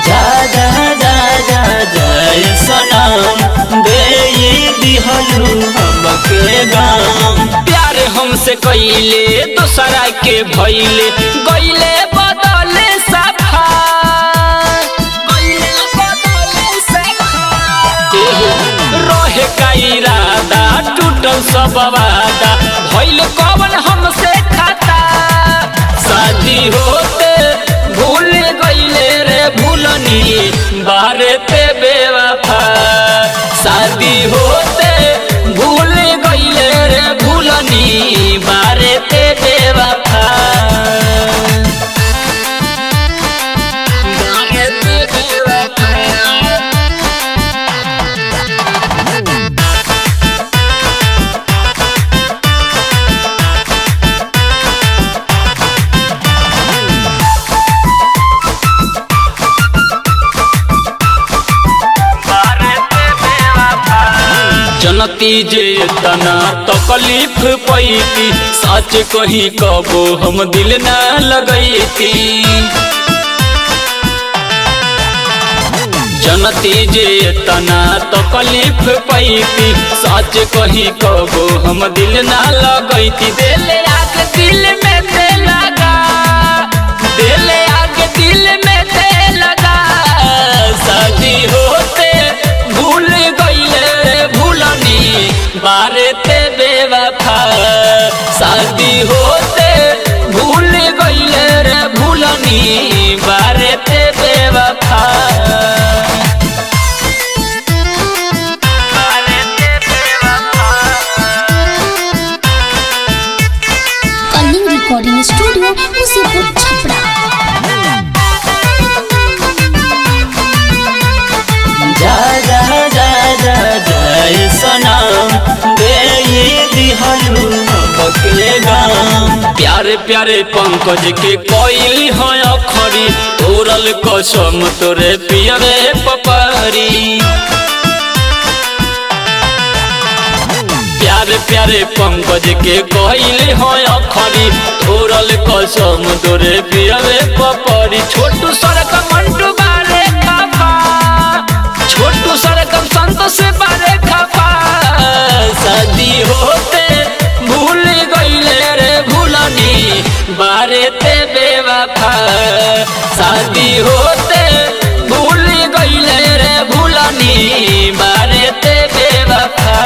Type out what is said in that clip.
जा जा जा जा जय सनम दे दिहलू हमके गाम प्यार हमसे कइले दोसरा के भइले गइले बदले सफा गइले बदले सफा एहो, रहे का इरादा टूटल सब वादा भइल कवन हमसे खाता शादी होते भूल गइले रे भूलनी बारे ते बेवफा शादी होते भूल गइले रे भूलनी बारे ते बेवफा बारे ते बेवफा जनती जे तना तकलीफ पैती सच कही कबो हम दिल न लगैती जनती जे तना तकलीफ पैती सच कही कबो हम दिल न लगैती दिल आग दिल में ते लगा दिल आग दिल में ते लगा शादी होते भूल गइले रे भूलनी बारे ते बेवफा शादी होते भूल गइले रे भूलनी बारे ते बेवफा बारे ते बेवफा कलिंग रिकॉर्डिंग स्टूडियो मुसीपुर छपरा जा जा जा जा जय सनम दे दिहलू हमके गाम प्यारे प्यारे पंकज के कोइली हो अखरी तोरल कसम तोरे पियरे पपरी प्यारे प्यारे पंकज के कोइली हो अखरी तोरल कसम तोरे पियरे पपरी छोटू सड़क मंटू बारे खफा छोटू सड़क संतोष बारे खफा शादी होते भूल गइले रे भूलनी बारे ते बेवफा शादी होते भूल गइले रे भूलनी बारे ते बेवफा